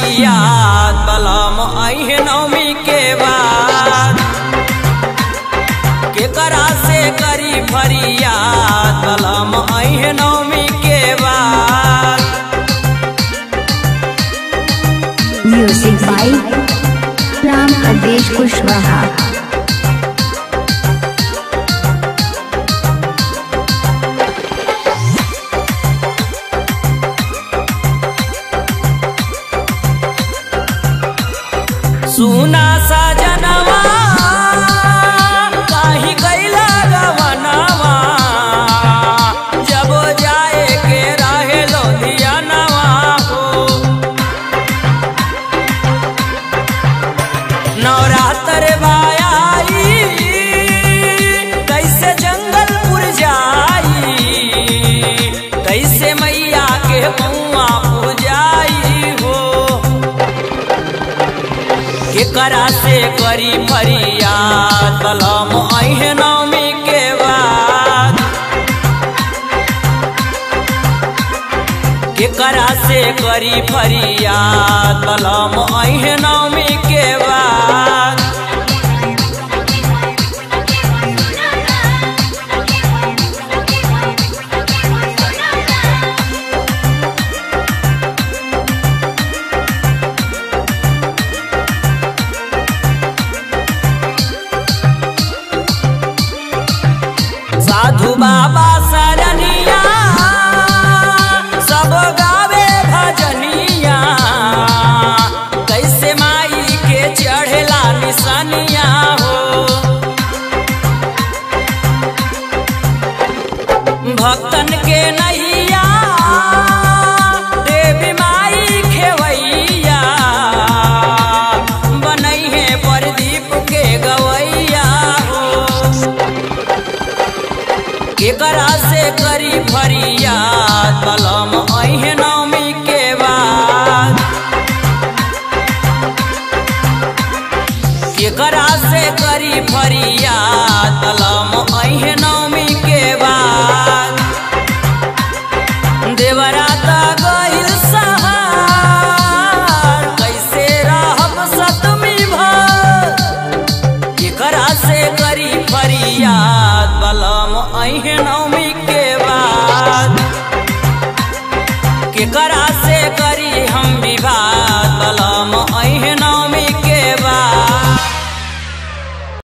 फरियाद बलम अहे नवमी के बाद केकरा से करी फरियाद बलम अहे नवमी के बाद म्यूजिक बाय राम प्रदेश कुशवाहा सुना सजनवा काहि कैला गवनवा जब जाए के रहे लोधियनवा हो नवरात्र भाई कैसे जंगलपुर जाई कैसे मैया के पौआ पूजाई हो केकरा से करी फरियाद बलम अहे नवमी के बाद केकरा से करी फरियाद बलम अहे नवमी के बाद साधु बाबा सरनिया सब गावे भजनिया कैसे माई के चढ़ेला निसनिया हो भक्तन के नैया देवी माई खेवैया बनैहे प्रदीप के गवैया हो केकरा से करी फरियाद बलम अहे नवमी के बाद केकरा से करी फरियाद बलम अहे नवमी के बाद देवराता गइल सहार कैसे रहब सतमी भर केकरा से करी फरियाद बलम अहे नवमी के बाद केकरा